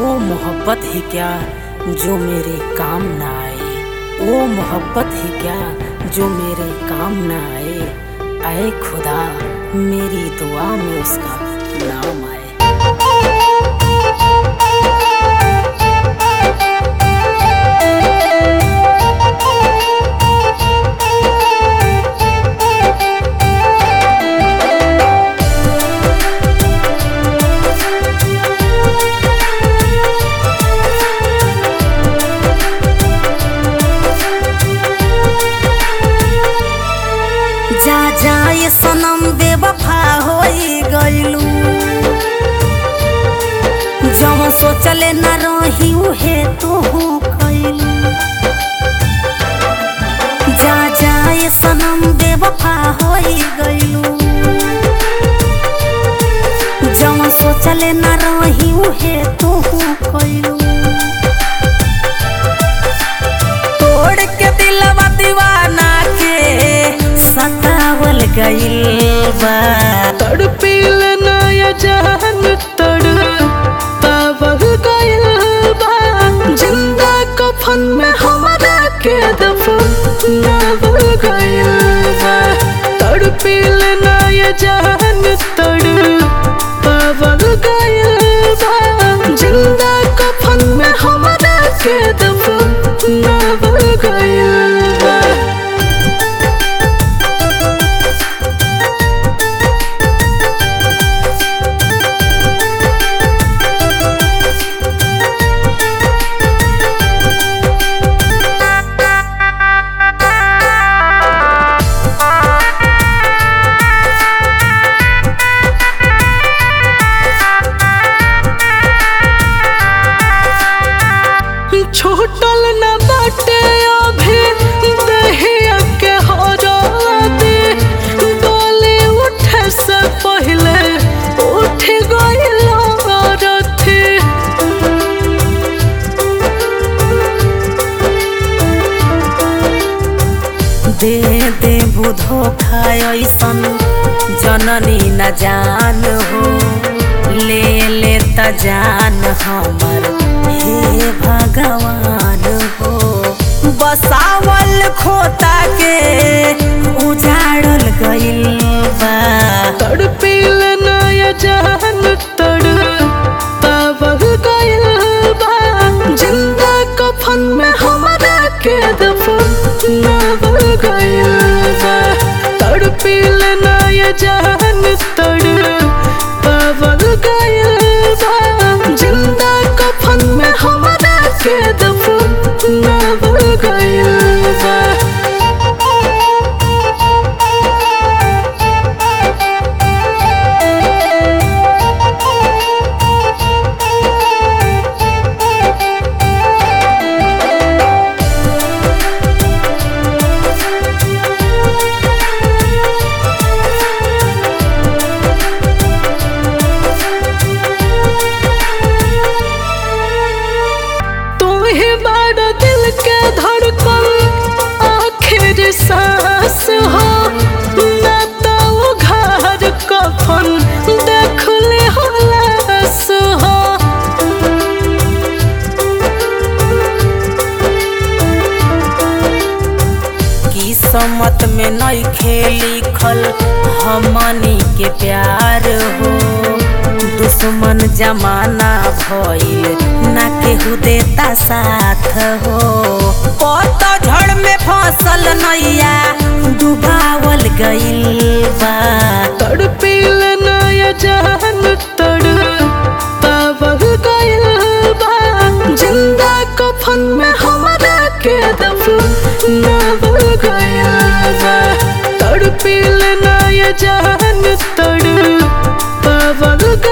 मोहब्बत ही क्या जो मेरे काम ना आए वो मोहब्बत ही क्या जो मेरे काम ना आए आए खुदा मेरी दुआ में उसका नाम आए जा जा ये सनम बेवफा होई गइलू जवन सोचले न रही उहे तू कइलू जा जा ये सनम बेवफा होई गइलू जवन सोचले न रही उहे तू कइलू तोड़ के दिलवा दीवाना के सतावल गइल बा तड़पिल नया जान तड़ पावल गइल बा जिंदा कफन में हमरा के दफनावल गइल बा तड़पिल नया जान तड़ पावल गइल बा जिंदा कफन में हमरा के दफनावल गइल बा छूटल न बाटे अभी दहिया के हरदी डोली उठे से पहले उठ गइल रथी दे दे बुधो खाय ऐसन जननी न जान हो ले ले त जान हमर हे भगवान हो बसावल खोता के उजाड़ल गइल बा तड़पिल नया जान तड़ पावल गइल बा जिंदा कफन में हमरा के दफनावल गइल बा तड़पिल नया जान तड़ पावल गइल बा जिंदा कफन में हमरा के दफनावल गइल बा तू ही बड़ा दिल के धड़कन आखिर सांस हो ना तो वो घर कफन देख ले हो लाश हो किस्मत में नहीं लिखल हमनी के प्यार हो दुश्मन जमाना भइल ना केहू देता साथ हो पतझड़ में फसल नैया डुबावल गइल बा तड़पिल नया जान तड़ पावल गइल बा जिंदा कफन में हमरा के दफनावल गइल बा तड़पिल नया जान तड़ पावल